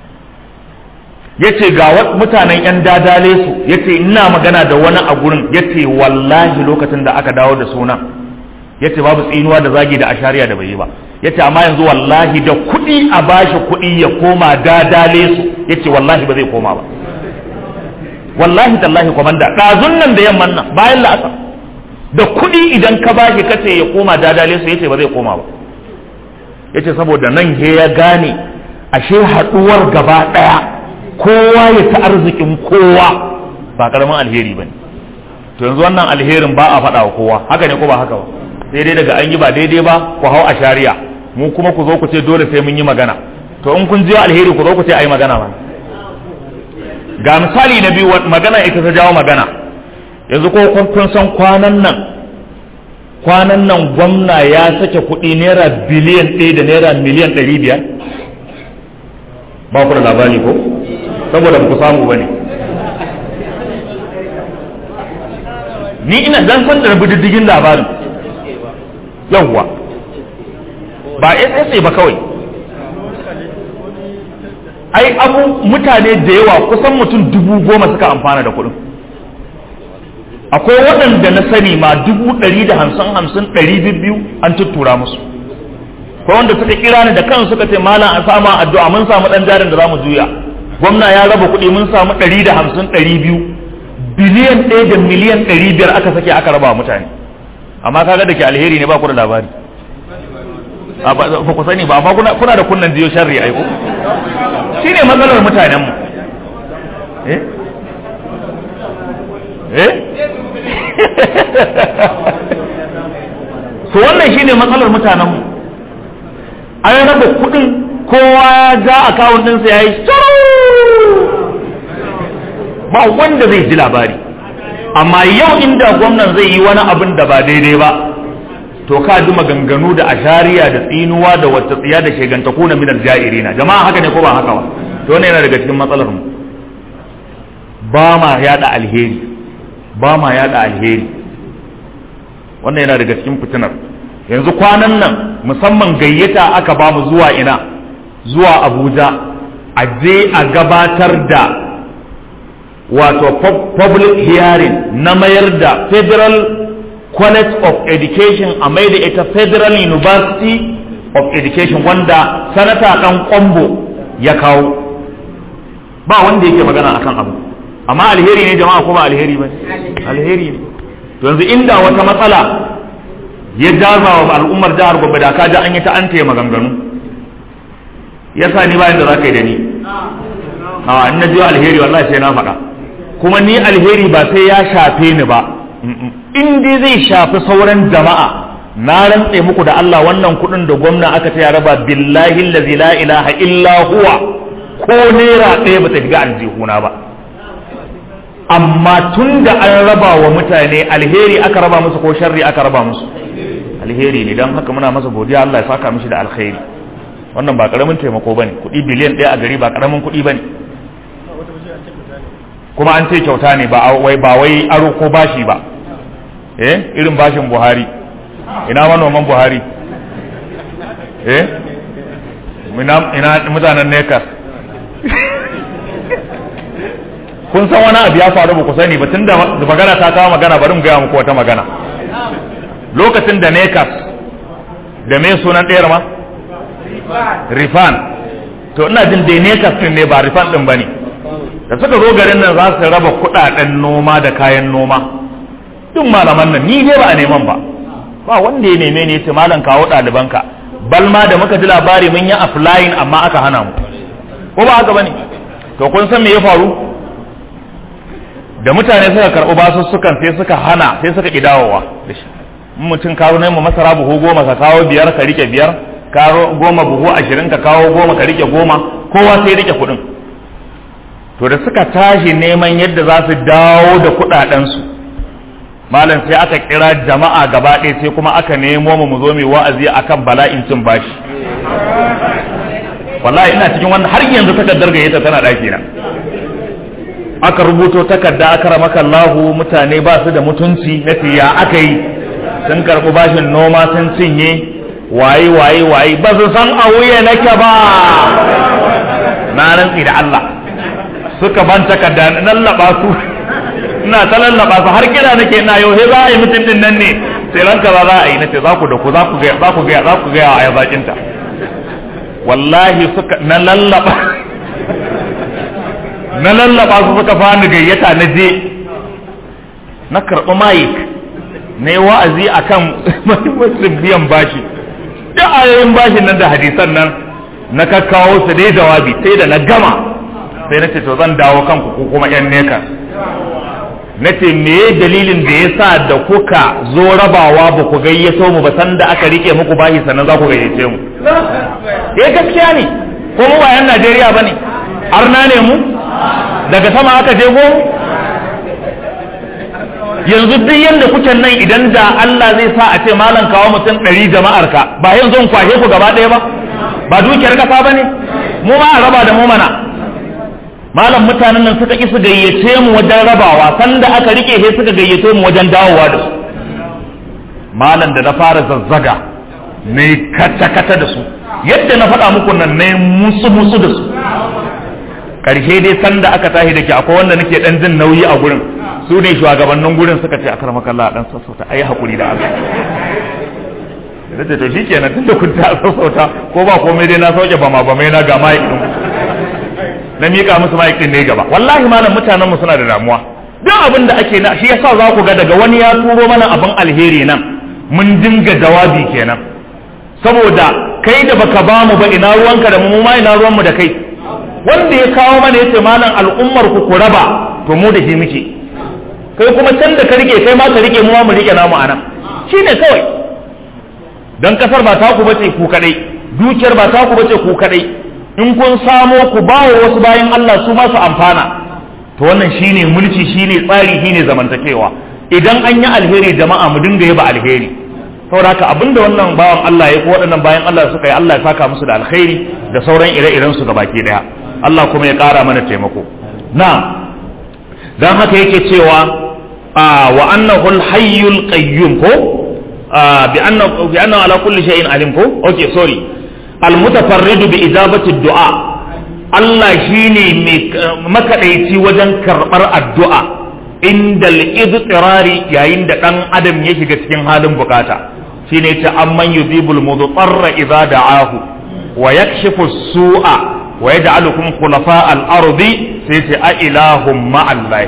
yace ga mutanen yan dadale su yace ina magana da wani a gurin yace wallahi lokacin da aka dawo da suna yace babu tsinuwa da zagi da ashariya da bai yi ba yace amma yanzu wallahi da kuɗi a bashi kuɗi ya koma dadale su yace wallahi ba zai koma ba wallahi tallahi komanda ɗazun nan da yamman nan bayan la'asar da kuɗi idan ka bashi kace ya koma dadale su yace ba zai koma ba yace saboda nan he ya gane ashe haɗuwar gaba ɗaya kowa ya ta arzikin kowa ba karamin alheri bane to yanzu wannan alherin ba a faɗa wa kowa haka ne ko ba haka ba sai dai daga an yi ba daidai ba ku hau a shari'a mu kuma ku zo ku ce dole sai mun yi magana to in kun jiyo alheri ku zo ku ce ai magana ba ga misali na biyu magana ita ta jawo magana yanzu ko kun san kwanan nan kwanan nan gwamna ya sake kuɗi naira biliyan ɗaya da naira miliyan ɗari biyar ba ku da labari ko saboda ba ku samu ba ne ni ina dan san da diddigin labarin yawwa ba SSA ba kawai ai abu mutane da yawa kusan mutum dubu goma suka amfana da kuɗin akwai waɗanda na sani ma dubu ɗari da hamsin hamsin ɗari biyu an tuttura musu ko wanda suka kira ni da kan suka ce malam a sama addu'a mun samu ɗan jarin da za mu juya gwamna ya raba kuɗi mun samu ɗari da hamsin ɗari biyu biliyan ɗaya da miliyan ɗari biyar aka sake aka raba mutane amma kaga da ke alheri ne ba ku da labari ba ku sani ba amma kuna da kunnan jiyo sharri aiko shi ne matsalar mutanenmu eh eh to wannan shi ne matsalar mutanenmu an raba kudin kowa ya ja akawun ɗinsa ya yi ba wanda zai ji labari amma yau inda gwamnan zai yi wani abin da ba daidai ba to ka ji maganganu da ashariya da tsinuwa da wata tsiya da shegantaku na minal ja'irina jama'a haka ne ko ba haka ba to wannan yana daga cikin matsalar mu ba ma yada alheri ba ma yada alheri wannan yana daga cikin fitinar yanzu kwanan nan musamman gayyata aka ba mu zuwa ina zuwa abuja a je a gabatar da wato public hearing na mayar da federal college of education a mai da ita federal university of education wanda sanata dan kwambo ya kawo ba wanda yake magana akan abu amma alheri ne jama'a ko ba alheri ba alheri ne to yanzu inda wata matsala ya jaza wa al'ummar jihar gobe da ka ji an yi ta an taya maganganu yasa ni bayan da za ka yi da ni a in na jiyo alheri wallahi sai na faɗa kuma ni alheri ba sai ya shafe ni ba in dai zai shafi sauran jama'a na rantse muku da Allah wannan kuɗin da gwamna aka ta raba billahi allazi la ilaha illa huwa ko naira ɗaya ba ta shiga aljihuna ba amma tun da an raba wa mutane alheri aka raba musu ko sharri aka raba musu alheri ne don haka muna masa godiya Allah ya saka mishi da alheri wannan ba karamin taimako bane kuɗi biliyan ɗaya a gari ba karamin kuɗi bane kuma an ce kyauta ne ba wai ba wai aro ko bashi ba eh irin bashin Buhari ina manoman Buhari eh ina ina mutanen Nekas kun san wani abu ya faru ba ku sani ba tunda magana ta kawo magana bari mu gaya muku wata magana lokacin da Nekas da me sunan ɗayar ma Rifan to ina jin dai Nekas din ne ba Rifan din bane da suka zo garin nan za su raba kudaden noma da kayan noma duk malaman nan ni ne ba a neman ba ba wanda ya neme ne ya ce malam kawo ɗalibanka balma da muka ji labari mun yi applying amma aka hana mu ko ba haka bane to kun san me ya faru da mutane suka karɓi basussukan sai suka hana sai suka ƙi dawowa da shi mutum kawo mu masara buhu goma ka kawo biyar ka rike biyar kawo goma buhu ashirin ka kawo goma ka rike goma kowa sai rike kuɗin to da suka tashi neman yadda za su dawo da kuɗaɗensu malam sai aka kira jama'a gaba ɗaya sai kuma aka nemo mu mu zo mai wa'azi akan bala'in cin bashi wallahi ina cikin wannan har yanzu takardar gayyata tana ɗaki na aka rubuto takarda aka ramaka Allahu mutane ba su da mutunci na ya aka yi sun karɓi bashin noma sun cinye waye waye waye ba su san a wuya nake ba na rantsi da Allah suka ban takarda na lallaba su ina ta lallaba su har kira nake ina yau he za a yi mutum din nan ne sai ranka za za a yi nace za ku da ku za ku ga za ku ga za ku ga a yazakin ta wallahi suka na lallaba na lallaba su suka fani gayyata na je na karɓi mayik na yi wa'azi a kan mahimmancin biyan bashi da ayoyin bashin nan da hadisan nan na kakkawo su dai jawabi sai da na gama sai na ce to zan dawo kanku ko kuma yan neka na ce me dalilin da ya sa da kuka zo rabawa ba ku gayyato mu ba san da aka rike muku bashi sannan za ku gayyace mu eh gaskiya ne ko mu ba yan Najeriya bane arna ne mu daga sama aka je go yanzu duk yanda kuke nan idan da Allah zai sa a ce malam kawo mutum ɗari jama'ar ka ba yanzu in kwashe ku gaba ɗaya ba ba dukiyar kasa ba ne mu ma a raba da mu mana malam mutanen nan suka ki su gayyace mu wajen rabawa sanda aka rike sai suka gayyace mu wajen dawowa da su malam da na fara zazzaga ne kata kata da su yadda na faɗa muku nan ne musu musu da su karshe dai sanda aka tashi da ke akwai wanda nake dan jin nauyi a gurin su ne shugabannin gurin suka ce akar makalla dan sassauta ayi hakuri da Allah da ce to shikenan tunda kun ta sassauta ko ba komai dai na sauke ba ma ba mai na ga mai din na mika musu mai din ne gaba wallahi malam mutanen mu suna da damuwa duk abin da ake na shi yasa za ku ga daga wani ya turo mana abin alheri nan mun dinga jawabi kenan saboda kai da baka ba mu ba ina ruwanka da mu ma ina ruwan mu da kai wanda ya kawo mana yace malam al'ummar ku ku raba to mu da shi muke kai kuma can da ka rike kai ma ka rike mu ma mu rike namu anan shine kawai dan kasar ba ta ku bace ku kadai dukiyar ba ta ku bace ku kadai in kun samo ku ba wa wasu bayan Allah su ma su amfana to wannan shine mulki shine tsari shine zamantakewa idan an yi alheri jama'a mu dinga yaba alheri saboda haka abinda wannan bawan Allah ya ko waɗannan bayan Allah suka yi Allah ya saka musu da alkhairi da sauran ire-iren su gabaki daya Allah kuma ya ƙara mana taimako na dan haka yake cewa wa annahu al-hayyul qayyum ko bi annahu bi annahu ala kulli shay'in alim ko okay sorry al-mutafarrid bi ijabati ad-du'a Allah shine mai makadaici wajen karbar addu'a inda al-idtirari yayin da dan adam ya shiga cikin halin bukata shine ta amman yuzibul mudarra idza da'ahu wa yakshifu su'a wa yaj'alukum khulafa al-ardi sai ce a ilahum ma'allahi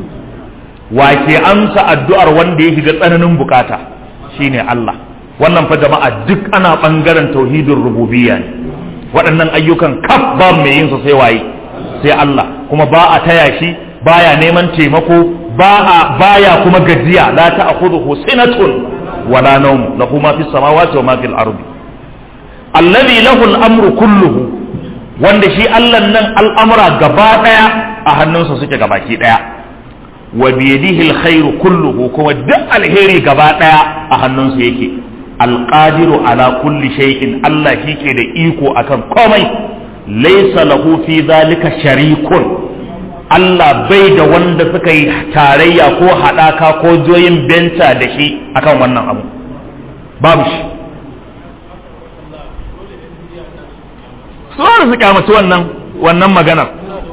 wa ke amsa addu'ar wanda ya shiga tsananin bukata shine Allah wannan fa jama'a duk ana bangaren tauhidin rububiyya ne waɗannan ayyukan kaf ba mai yin su sai waye sai Allah kuma ba a taya shi baya neman taimako ba a baya kuma gajiya la ta'khudhuhu sinatun wala nawm lahu ma fis samawati wa ma fil ardi alladhi lahu al-amru kulluhu wanda shi Allah nan al'amura gaba ɗaya a hannunsa suke gabaki ɗaya wa biyadihi alkhairu kulluhu kuma duk alheri gaba ɗaya a hannunsa yake alqadiru ala kulli shay'in Allah shi ke da iko akan komai laysa lahu fi zalika sharikun Allah bai da wanda suka yi tarayya ko haɗaka ko joyin benta da shi akan wannan abu babu shi su su kyamaci wannan wannan maganar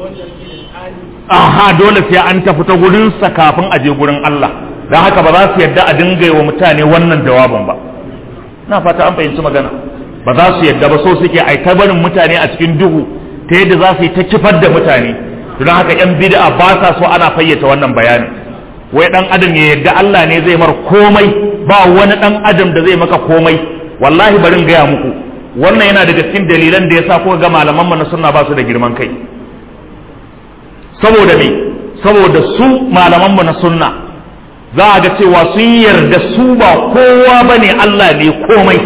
aha dole sai an tafi ta gurinsa kafin a je gurin Allah don haka ba za su yadda a dinga wa mutane wannan jawabin ba na fata an fahimci magana ba za su yadda ba so suke ai ta barin mutane a cikin duhu ta yadda za su yi ta kifar da mutane don haka yan bid'a ba sa so ana fayyace wannan bayanin wai dan adam ya yadda Allah ne zai mar komai ba wani dan adam da zai maka komai wallahi barin gaya muku wannan yana daga cikin dalilan da yasa kuka ga malaman mu na sunna ba su da girman kai saboda me saboda su malaman mu na sunna za a ga cewa sun yarda su ba kowa ba ne Allah ne komai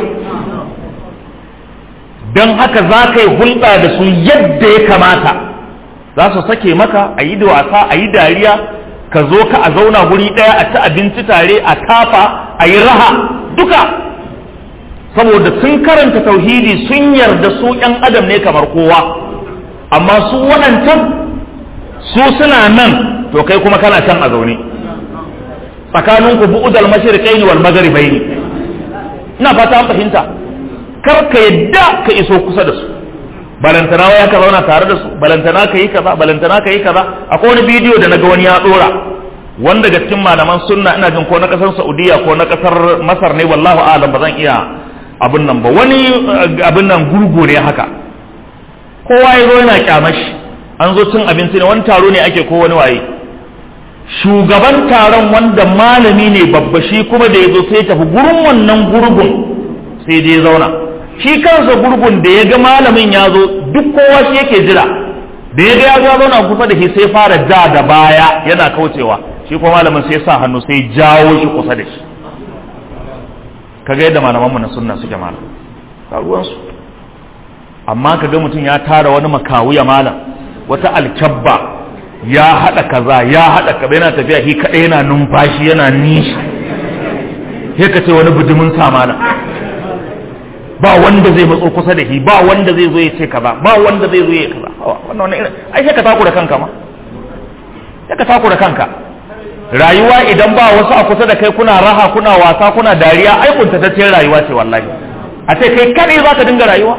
don haka za ka yi hulɗa da su yadda ya kamata za su sake maka a yi da wasa a yi dariya ka zo ka a zauna guri ɗaya a ci abinci tare a tafa a yi raha duka saboda sun karanta tauhidi sun yarda su ‘yan adam ne kamar kowa amma su waɗancan su suna nan to kai kuma kana can a zaune tsakaninku bu'udal mashriqaini wal maghribaini ina fata an fahimta kar ka yadda ka iso kusa da su balantana waya ka zauna tare da su balantana ka yi kaza balantana ka yi kaza akwai wani bidiyo da naga wani ya dora wanda daga cikin malaman sunna ina jin ko na kasar Saudiya ko na kasar Masar ne wallahu a'lam ba zan iya abin nan ba wani abin nan gurgu ne haka kowa ya zo yana kyamashi an zo cin abinci ne wani taro ne ake ko wani waye shugaban taron wanda malami ne babba shi kuma da ya zo sai tafi gurin wannan gurgun sai dai ya zauna shi kansa gurgun da ya ga malamin ya zo duk kowa shi yake jira da ya ga ya zo zauna kusa da shi sai fara ja da baya yana kaucewa shi kuma malamin sai sa hannu sai jawo shi kusa da shi kaga yadda malaman mu na sunna suke malam ruwansu amma kaga mutum ya tara wani makawuya malam wata alkyabba ya haɗa kaza ya haɗa kaza yana tafiya shi kaɗai yana numfashi yana nishi sai ka ce wani bijimin samana ba wanda zai matso kusa da shi ba wanda zai zo ya ce kaza ba wanda zai zo ya kaza wannan wannan irin ai sai ka takura kanka ma sai ka takura kanka rayuwa idan ba wasu a kusa da kai kuna raha kuna wasa kuna dariya ai kuntataccen rayuwa ce wallahi a ce kai kaɗai za ka dinga rayuwa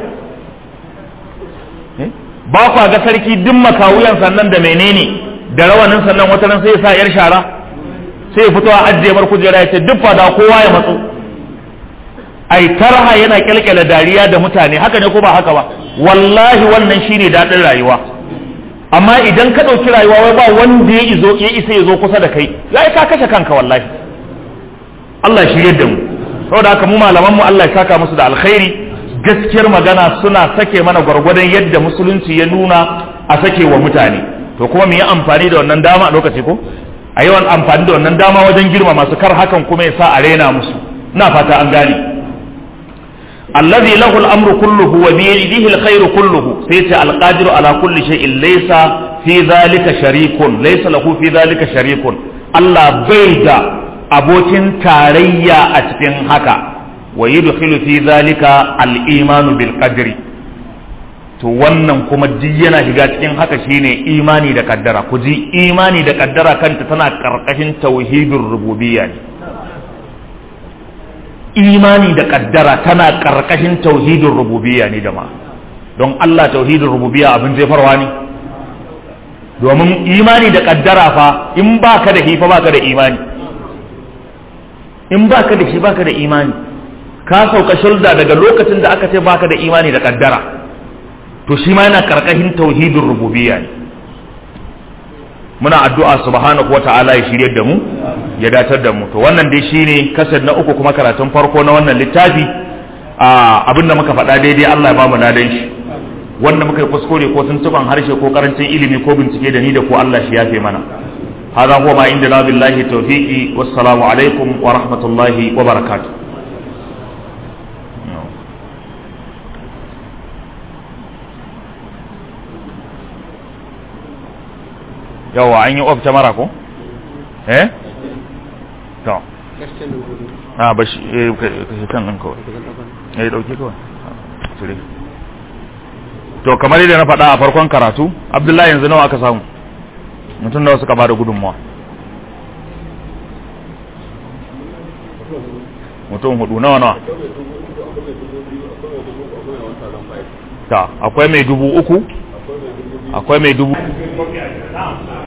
ba kwa ga sarki duk makawuyan sannan da menene da rawanin sannan wata ran sai ya sa yar shara sai ya fito a ajiye mar kujera ya ce duk fada kowa ya matso ai tarha yana kyalkyala dariya da mutane haka ne ko ba haka ba wallahi wannan shine dadin rayuwa amma idan ka ɗauki rayuwa wai ba wanda ya izo ya isa ya zo kusa da kai ya ka kashe kanka wallahi Allah shi yadda mu saboda haka mu malaman mu Allah ya saka musu da alkhairi gaskiyar magana suna sake mana gwargwadon yadda musulunci ya nuna a sake wa mutane to kuma mu yi amfani da wannan dama a lokaci ko a yawan amfani da wannan dama wajen girma masu kar hakan kuma ya sa a rena musu ina fata an gane allazi lahu al-amru kulluhu wa bi yadihi al-khayru kulluhu sai ce al-qadiru ala kulli shay'in laysa fi dhalika sharikun laysa lahu fi dhalika sharikun Allah bai da abokin tarayya a cikin haka wa yudkhilu fi zalika al-imanu bil qadri to wannan kuma duk yana shiga cikin haka shine imani da kaddara ku ji imani da kaddara kanta tana karkashin tauhidur rububiyya ne imani da kaddara tana karkashin tauhidur rububiyya ne jama'a don Allah tauhidur rububiyya abin jefarwa ne domin imani da kaddara fa in baka da hifa baka da imani in baka da shi baka da imani ka sauka shulda daga lokacin da aka ce baka da imani da kaddara to shi ma yana karkashin tauhidin rububiyya ne muna addu'a subhanahu wata'ala ya shirye da mu ya datar da mu to wannan dai shine kasar na uku kuma karatun farko na wannan littafi abinda muka faɗa daidai Allah ya ba mu ladan shi wanda muka yi kuskure ko tuntuban harshe ko karancin ilimi ko bincike da ni da ko Allah shi yafe mana هذا هو ما عندنا بالله توفيقي والسلام عليكم ورحمة الله وبركاته yawa an yi of mara ko? eh? to a ba shi eh kan nan kawai eh dauke kawai tire to kamar yadda na faɗa a farkon karatu abdullahi yanzu nawa aka samu mutum da suka bada gudunmawa mutum hudu nawa nawa ta akwai mai dubu uku akwai mai dubu